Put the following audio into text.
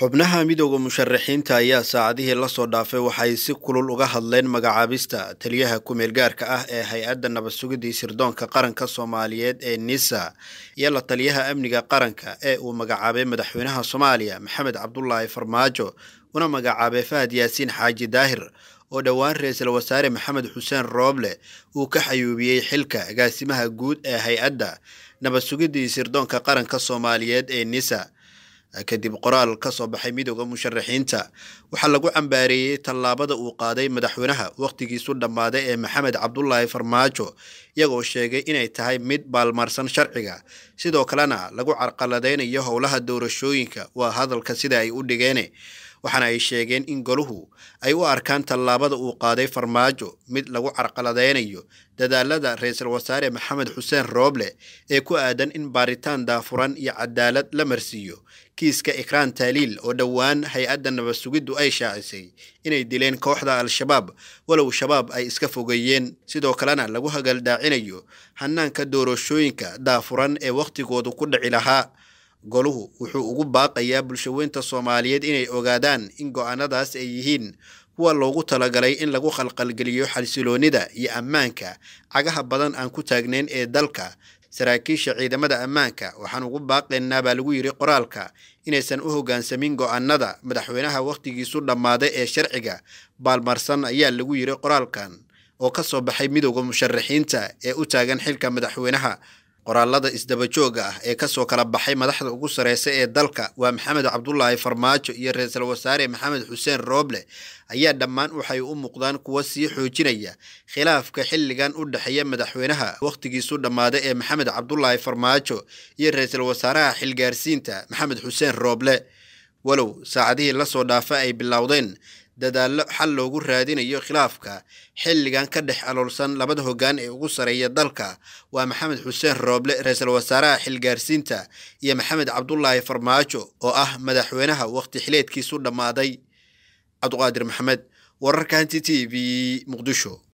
xubnaha midooda musharaxiinta ayaa saacadihii lasoo dhaafay waxay si kulul uga hadleen magacaabista taliyaha ku-meel gaarka ah ee hay-adda nabad sugidii sirdoonka qaranka soomaaliyeed ee nisa iyo la taliyaha amniga qaranka ee uu magacaabay madaxweynaha soomaaliya maxamed cabdulaahi farmaajo una magacaabay fahad yaasiin xaaji daahir oo dhowaan ra-iisul wasaare maxamed xuseen rooble uu ka xayuubiyey xilka agaasimaha guud ee hay-adda nabad sugidii sirdoonka qaranka soomaaliyeed ee nisa kadib qoraal ka soo baxay midooda musharaxiinta waxaa lagu cambaareeyey tallaabada uu qaaday madaxweynaha wakhtigiisu dhammaaday ee maxamed cabdulaahi farmaajo iyagoo sheegay inay tahay mid baalmarsan sharciga sidoo kalena lagu carqaladeynayo howlaha doorashooyinka waa hadalka sida ay u dhigeen waxaana ay sheegeen in goluhu ay u arkaan tallaabada uu qaaday farmaajo mid lagu carqaladeynayo dadaalada ra-iisul wasaare maxamed xuseen rooble ee ku aadan in baaritaan daafuran iyo cadaalad la marsiiyo kiiska ikraan taaliil oo dhowaan hay-adda nabad sugiddu ay shaacisay inay dileen kooxda al-shabaab walow shabaab ay iska fogeeyeen sidoo kalena lagu hagaldaacinayo hanaanka doorashooyinka daafuran ee wakhtigoodu ku dhici lahaa goluhu wuxuu ugu baaqayaa bulshaweynta soomaaliyeed inay ogaadaan in go-aanadaas ay yihiin kuwa loogu talagalay in lagu khalqalgeliyo xalsiloonida iyo ammaanka cagaha badan aan ku taagnayn ee dalka saraakiisha ciidamada ammaanka waxaan ugu baaqaynaa baa lagu yidhi qoraalka inaysan u hoggaansamin go-aanada madaxweynaha wakhtigiisu dhammaaday ee sharciga baalmarsan ayaa lagu yidhi qoraalkan oo ka soo baxay midooda musharaxiinta ee u taagan xilka madaxweynaha qoraalada isdabajooga ah ee kasoo kala baxay madaxda ugu sareysa ee dalka waa maxamed cabdulaahi farmaajo iyo ra-iisul wasaare maxamed xuseen rooble ayaa dhammaan waxay u muuqdaan kuwa sii xoojinaya khilaafka xilligan u dhexeeya madaxweynaha wakhtigiisu dhammaaday ee maxamed cabdulaahi farmaajo iyo ra-iisul wasaaraha xilgaarsiinta maxamed xuseen rooble walow saacadihii lasoo dhaafa ay bilowdeen dadaallo xal loogu raadinayo khilaafka xilligan ka dhex aloolsan labada hoggaan ee ugu sareeya dalka waa maxamed xuseen rooble ra-iisul wasaaraha xilgaarsiinta iyo maxamed cabdulaahi farmaajo oo ah madaxweynaha wakhti xileedkiisu dhammaaday cabduqaadir maxamed wararka hanti t v muqdisho